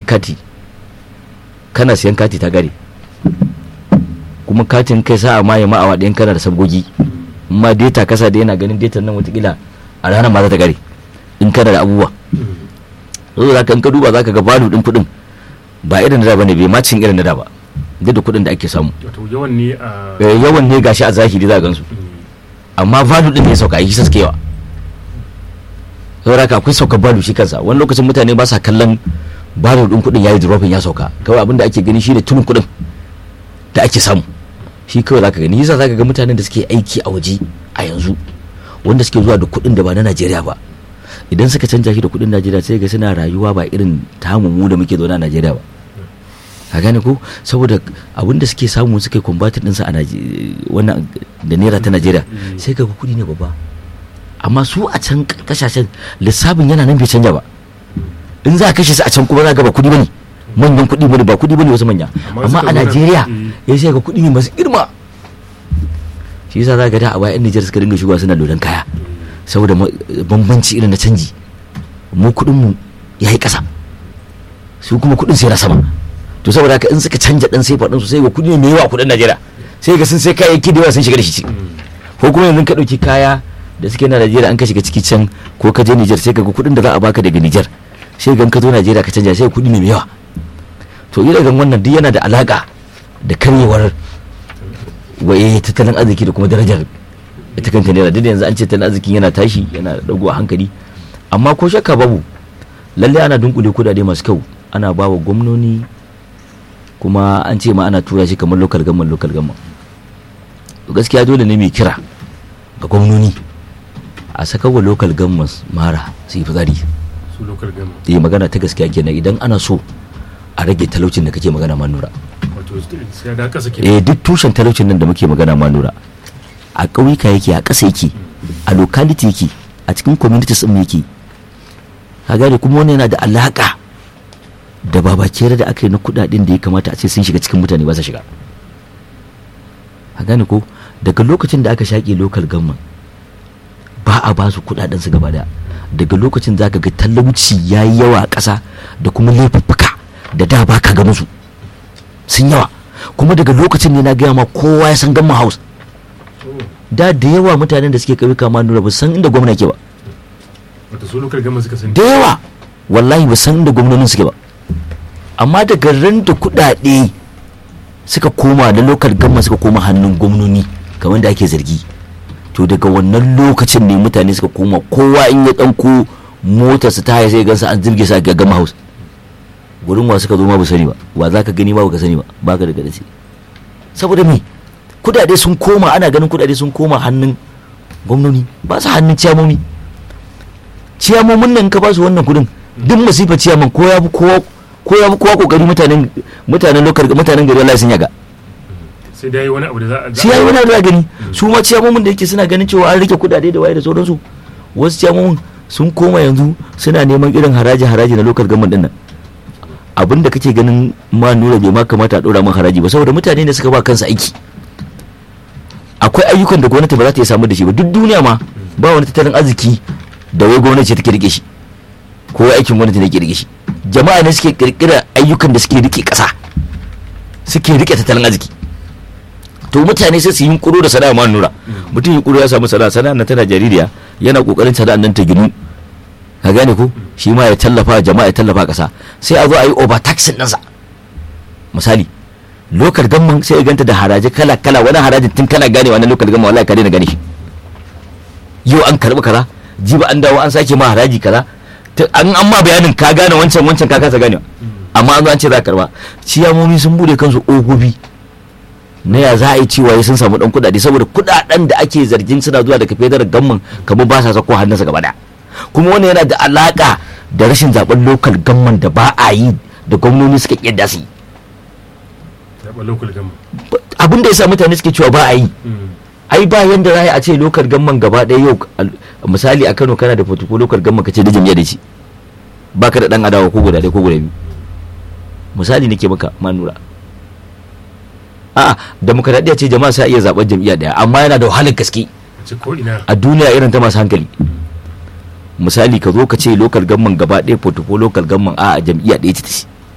kati kana siyan kati ta gare kuma katin kai sa'a ma ya ma awa ɗayan kana da sabgogi ma data kasa da yana ganin data nan watakila a ranar ma za ta gare in kana da abubuwa zo za ka in ka duba za ka ga balu ɗin kuɗin ba irin da da bane bai macin irin da da ba duk da kuɗin da ake samu wato yawan ne a Eh, yawan ne gashi a zahiri za a gansu amma balu ɗin ne ya sauka yi sa suke yawa saboda haka akwai saukar balu shi kansa wani lokacin mutane ba sa kallon balu ɗin kuɗin ya yi dropping ya sauka kawai abin da ake gani shi ne tunin kuɗin da ake samu shi kawai zaka gani yasa zaka ga mutanen da suke aiki a waje a yanzu wanda suke zuwa da kuɗin da ba na Najeriya ba idan suka canja shi da kuɗin Najeriya sai ga suna rayuwa ba irin tamu mu da muke zaune a Najeriya ba ka gane ko saboda abin da suke samu suke kumbatin ɗinsa a Naje- wannan da naira ta Najeriya sai ga kuɗi ne babba amma su a can kasashen lissafin yana nan bai canja ba in za a kashe su a can kuma za ga ba kuɗi bane manyan kuɗi bane ba kuɗi bane wasu manya Amma amma suka a zo nan, Najeriya eh. ya sai ga kuɗi ne masu girma shi yasa za ga da a baya 'yan Nijar suka dinga shigowa suna lodan kaya saboda ma- bambanci irin na canji mu kuɗin mu ya yi ƙasa su kuma kuɗin sai na sama to saboda haka in suka canja ɗan sai faɗin su sai ga kuɗi ne mai yawa a kuɗin Najeriya sai ga sun sai kayayyaki da yawa sun shiga da shi ciki ko kuma yanzu ka ɗauki kaya da suke na Najeriya an ka shiga ciki can ko ka je Nijar sai ka ga kuɗin da za a baka daga Nijar sai ga in ka zo Najeriya ka canja sai ga kuɗi ne mai yawa to ire wannan duk yana da alaka da karyewar waye tattalin arziki da kuma darajar ita kanta naira duk da yanzu an ce tattalin arzikin yana tashi yana dago a hankali amma ko shakka babu lallai ana dunkule kudade masu kyau ana ba wa gwamnoni kuma an ce ma ana tura shi kamar local government local government to gaskiya dole ne mai kira ga gwamnoni a saka wa local government mara su yi fitsari su local gama yi magana ta gaskiya kenan idan ana so a rage talaucin da kake magana ma nura wato sai da kasa ke eh duk tushen talaucin nan da muke magana ma nura a ƙauyuka yake a ƙasa yake a locality yake a cikin communities ɗin yake ka gane kuma wannan yana da alaƙa da babakere da aka yi na kuɗaɗen da ya kamata a ce sun shiga cikin mutane ba su shiga ka gane ko daga lokacin da aka shaƙe local government ba a ba su kuɗaɗen su gaba daya daga lokacin za ka ga talauci ya yi yawa a ƙasa da kuma laifuffuka da da ba ka ganin su sun yawa kuma daga lokacin ne na gaya ma kowa ya san gamma house da da yawa mutanen da suke ƙauyuka ma nura ba san inda gwamna ke ba wato su local gama suka sani da yawa wallahi ba san inda gwamnonin suke ba amma daga ran da kuɗaɗe suka koma da lokal gamma suka koma hannun gwamnoni kamar da ake zargi to daga wannan lokacin ne mutane suka koma kowa in ya ɗanko motar su ta haya sai gansa an zirge sa ga gama house gurin wa suka zo ma ba sani ba wa za ka gani ma ba ka sani ba ba ka da gadace saboda me kudade sun koma ana ganin kudade sun koma hannun gwamnoni ba su hannun ciyamomi ciyamomin nan ka ba su wannan kudin duk masifa ciyaman ko ya fi kowa ko ya fi kowa kokari mutanen mutanen lokar mutanen gari Allah sun yaga sai dai wani abu da za a shi yayi wani da gani su ma ciyamomin da yake suna ganin cewa an rike kudade da waye da sauransu wasu ciyamomin sun koma yanzu suna neman irin haraji haraji na lokal government din nan abin da kake ganin ma nura bai ma kamata a dora man haraji ba saboda mutane ne suka ba kansu aiki akwai ayyukan da gwamnati ba za ta iya samu da shi ba duk duniya ma ba wani tattalin arziki da wai gwamnati ce take rike shi ko aikin gwamnati ne ke rike shi jama'a ne suke kirkira ayyukan da suke rike kasa suke rike tattalin arziki to mutane sai su yi kuro da sana'a ma nura mutum yi kuro ya samu sana'a sana'a nan tana jaririya yana kokarin sana'a nan ta ginu ka gane ko shi ma ya tallafa jama'a ya tallafa kasa sai a zo a yi overtaxing ɗinsa misali lokal gamman sai ya ganta da haraji kala kala wani harajin tun kana gane wani lokal gamman wallahi ka daina gane shi yau an karbi kaza jiba an dawo an sake ma haraji kaza ta- an an ma bayanin ka gane wancan wancan ka kasa ganewa amma an zo an ce za ka karba ciyamomi sun bude kansu ogobi na ya za a yi cewa ya sun samu dan kudade saboda kudaden da ake zargin suna zuwa daga federal gamman kamar ba sa sako hannunsa gaba daya kuma wannan yana da alaka da rashin zaben lokal gamman da ba a yi da gwamnoni suka kiyar su yi zaɓa local gama abin da ya sa mutane suke cewa ba a yi ai ba yanda za a ce lokal gamman gaba ɗaya yau al- misali a kano kana da fotoko lokal gamman ka ce da jam'iyya da shi ba ka da ɗan adawa ko guda ɗaya ko guda biyu misali nake maka manura a'a demokradiyya ce jama'a sa iya zaɓen jam'iyya ɗaya amma yana da wahalar gaske ce ko ina a duniya irin ta masu hankali misali ka zo ka ce lokal gamman gaba ɗaya fotoko lokal gamman a jam'iyya ɗaya ce ta shi